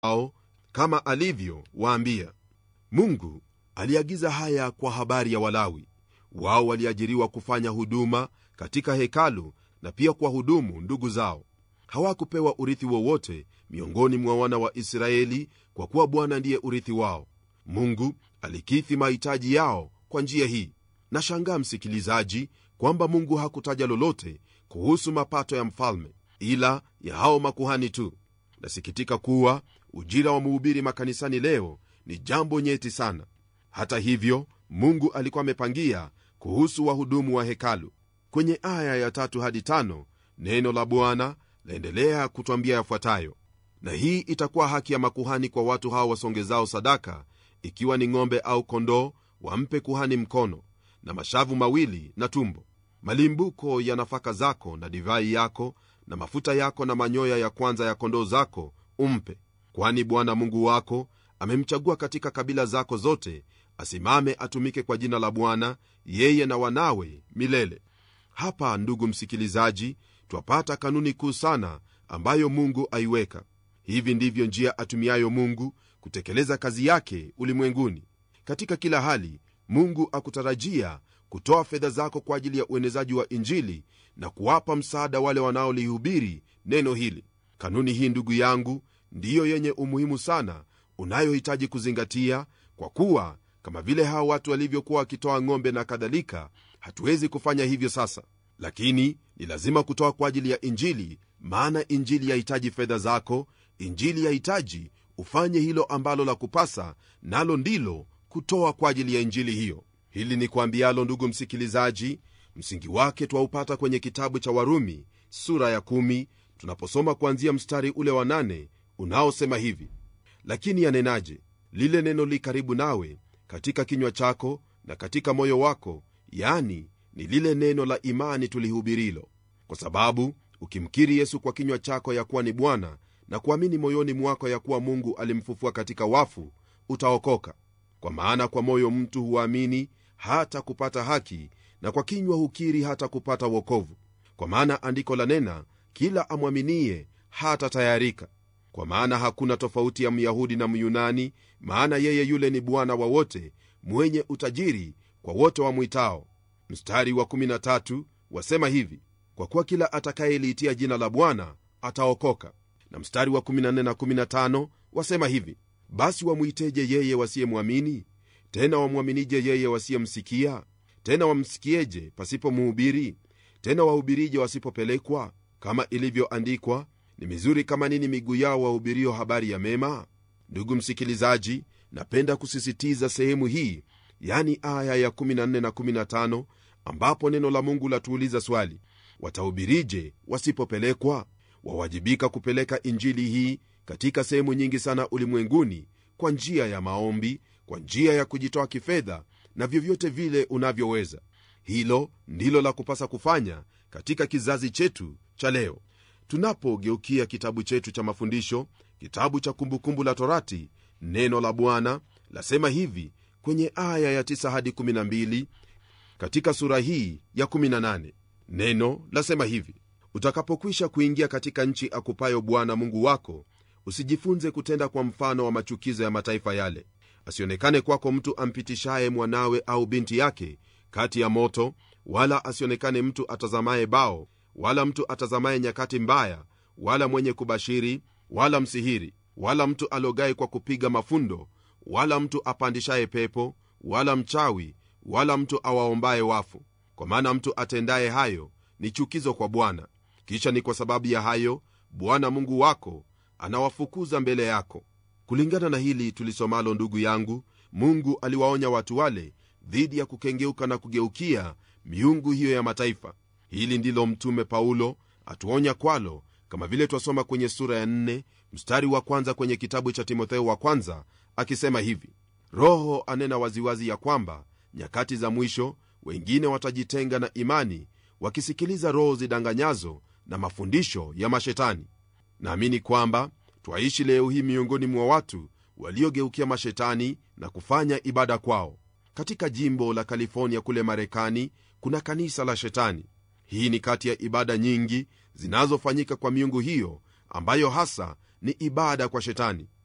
wao kama alivyowaambia mungu aliagiza haya kwa habari ya walawi wao waliajiriwa kufanya huduma katika hekalu na pia kwa hudumu ndugu zao hawakupewa urithi wowote miongoni mwa wana wa israeli kwa kuwa bwana ndiye urithi wao mungu alikithi mahitaji yao kwa njia hii nashangaa msikilizaji kwamba mungu hakutaja lolote kuhusu mapato ya mfalme ila ya hao makuhani tu nasikitika kuwa ujira wa muhubiri makanisani leo ni jambo nyeti sana hata hivyo mungu alikuwa amepangia kuhusu wahudumu wa hekalu kwenye aya ya tatu hadi tano neno la bwana laendelea kutwambia yafuatayo na hii itakuwa haki ya makuhani kwa watu hao wasongezao sadaka ikiwa ni ng'ombe au kondoo wampe kuhani mkono na mashavu mawili na tumbo malimbuko ya nafaka zako na divai yako na mafuta yako na manyoya ya kwanza ya kondoo zako umpe kwani bwana mungu wako amemchagua katika kabila zako zote asimame atumike kwa jina la bwana yeye na wanawe milele hapa ndugu msikilizaji twapata kanuni kuu sana ambayo mungu aiweka hivi ndivyo njia atumiayo mungu kutekeleza kazi yake ulimwenguni katika kila hali mungu akutarajia kutoa fedha zako kwa ajili ya uenezaji wa injili na kuwapa msaada wale wanaolihubiri neno hili kanuni hii ndugu yangu ndiyo yenye umuhimu sana unayohitaji kuzingatia kwa kuwa kama vile hao watu walivyokuwa wakitoa ng'ombe na kadhalika hatuwezi kufanya hivyo sasa lakini ni lazima kutoa kwa ajili ya injili maana injili yahitaji fedha zako injili yahitaji ufanye hilo ambalo la kupasa nalo ndilo kutoa kwa ajili ya injili hiyo hili ni kuambialo ndugu msikilizaji msingi wake twaupata kwenye kitabu cha warumi sura ya kumi, tunaposoma kuanzia mstari ule wa nane, unaosema hivi lakini yanenaje lile neno li karibu nawe katika kinywa chako na katika moyo wako yani ni lile neno la imani tulihubirilo kwa sababu ukimkiri yesu kwa kinywa chako ya kuwa ni bwana na kuamini moyoni mwako ya kuwa mungu alimfufua katika wafu utaokoka kwa maana kwa moyo mtu huamini hata kupata haki na kwa kinywa hukiri hata kupata wokovu kwa maana andiko la nena kila amwaminie hata tayarika kwa maana hakuna tofauti ya myahudi na myunani maana yeye yule ni bwana wa wote mwenye utajiri kwa wote wamwitao mstari wa 13 wasema hivi kwa kuwa kila atakayeliitia jina la bwana ataokoka na mstari wa 14 na 15 wasema hivi basi wamwiteje yeye wasiyemwamini tena wamwaminije yeye wasiyemsikia tena wamsikieje pasipo muhubiri tena wahubirije wasipopelekwa kama ilivyoandikwa ni mizuri kama nini miguu yao wahubirio habari ya mema ndugu msikilizaji napenda kusisitiza sehemu hii yani aya ya 14 na 15 ambapo neno la mungu latuuliza swali watahubirije wasipopelekwa wawajibika kupeleka injili hii katika sehemu nyingi sana ulimwenguni kwa njia ya maombi kwa njia ya kujitoa kifedha na vyovyote vile unavyoweza hilo ndilo la kupasa kufanya katika kizazi chetu cha leo tunapogeukia kitabu chetu cha mafundisho kitabu cha kumbukumbu la torati neno la bwana lasema hivi kwenye aya ya 9 hadi 12 katika sura hii ya 18 neno lasema hivi utakapokwisha kuingia katika nchi akupayo bwana mungu wako usijifunze kutenda kwa mfano wa machukizo ya mataifa yale asionekane kwako mtu ampitishaye mwanawe au binti yake kati ya moto wala asionekane mtu atazamaye bao wala mtu atazamaye nyakati mbaya wala mwenye kubashiri wala msihiri wala mtu alogaye kwa kupiga mafundo wala mtu apandishaye pepo wala mchawi wala mtu awaombaye wafu kwa maana mtu atendaye hayo ni chukizo kwa bwana kisha ni kwa sababu ya hayo bwana mungu wako anawafukuza mbele yako kulingana na hili tulisomalo ndugu yangu mungu aliwaonya watu wale dhidi ya kukengeuka na kugeukia miungu hiyo ya mataifa hili ndilo mtume paulo atuonya kwalo kama vile twasoma kwenye sura ya 4 mstari wa kwanza kwenye kitabu cha timotheo wa kwanza akisema hivi roho anena waziwazi ya kwamba nyakati za mwisho wengine watajitenga na imani wakisikiliza roho zidanganyazo na mafundisho ya mashetani naamini kwamba twaishi leo hii miongoni mwa watu waliogeukia mashetani na kufanya ibada kwao katika jimbo la california kule marekani kuna kanisa la shetani hii ni kati ya ibada nyingi zinazofanyika kwa miungu hiyo ambayo hasa ni ibada kwa shetani